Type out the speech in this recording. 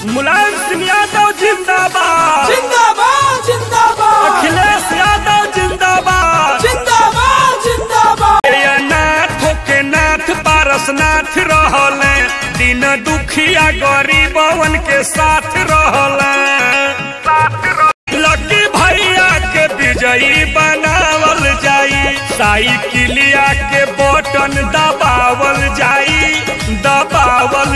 मुलायम सिंह यादव जिंदाबाद जिंदाबाद जिंदाबाद अखिलेश यादव जिंदाबाद जिंदाबाद जिंदाबाद ये नाथ के नाथ पारसनाथ रहले दिन दुखिया गरीबवन के साथ रहले लकी भैया के विजयी बनावल जाई साइकिलिया के बटन दबावल जाई दबावल